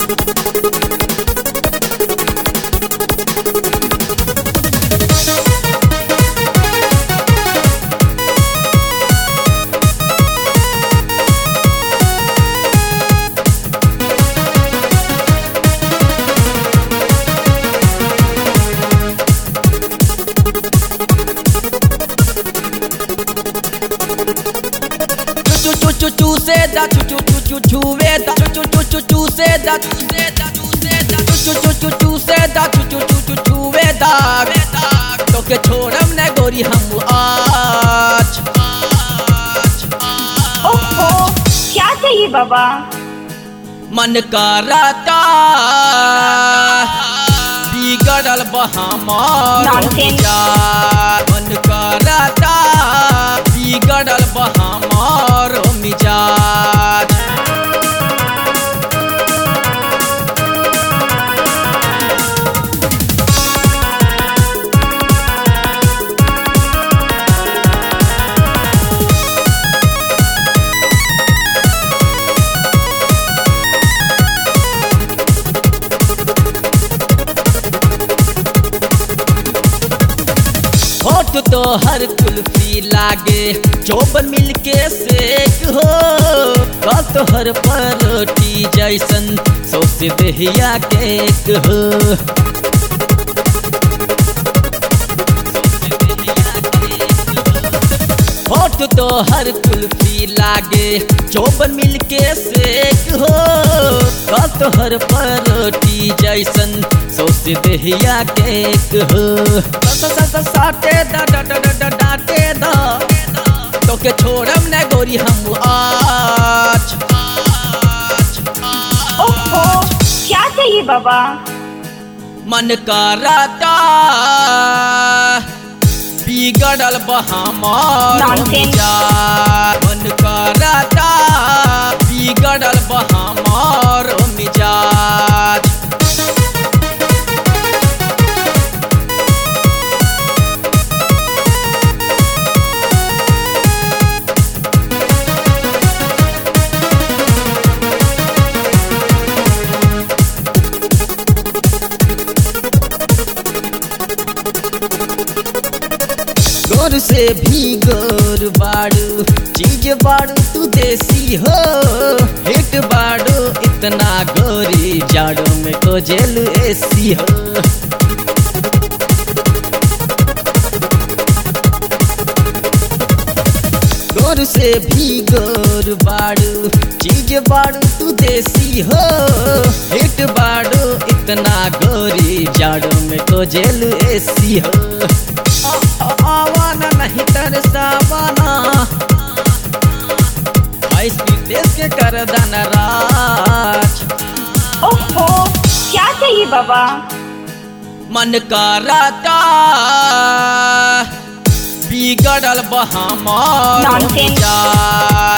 चू चू चू चू से दा चू चू चू चू चू वे दा चू चू चू चू चू से दा चू से दा चू से दा चू चू चू चू चू से दा चू चू चू चू चू वे दा वे दा तो के छोड़म ने गोरी हम आज आज ओहो क्या चाहिए बाबा मन करता बिगड़ल बहमार Nonsense. मन करता बिगड़ल बहमार मिजाज होठ तो हर कुल्फी लागे चौबन मिलके सेक हो कल तो हर परोटी जैसन सौस दहिया केक हो होठ तो हर कुल्फी लागे चौबन मिलके सेक हो कल तो हर परोटी जैसन सौस दहिया केक हो स- स- स- साटे दा डा डा डा डा डाटे दा तो के छोड़म ने गोरी हम आज आज ओहो क्या चाहिए बाबा मन करता बिगड़ल बहमार Nonsense. मिजाज मन करता बिगड़ल बहमार मिजाज गोर से भी गोर बाड़ू चीज बाड़ू तू देसी हो हिट बाड़ू इतना गोरी जाड़ों में को जेल एसी हो गोर से भी गोर बाड़ू चीज बाड़ू तू देसी हो हिट बाड़ू इतना गोरी जाड़ों में को जेल एसी हो आ- आ- आवाना नहीं तरसावाना हाई स्पीड देश के कर दाना राज ओहो क्या चाहिए बाबा मन करता बिगड़ल बहमार Nonsense. मिजाज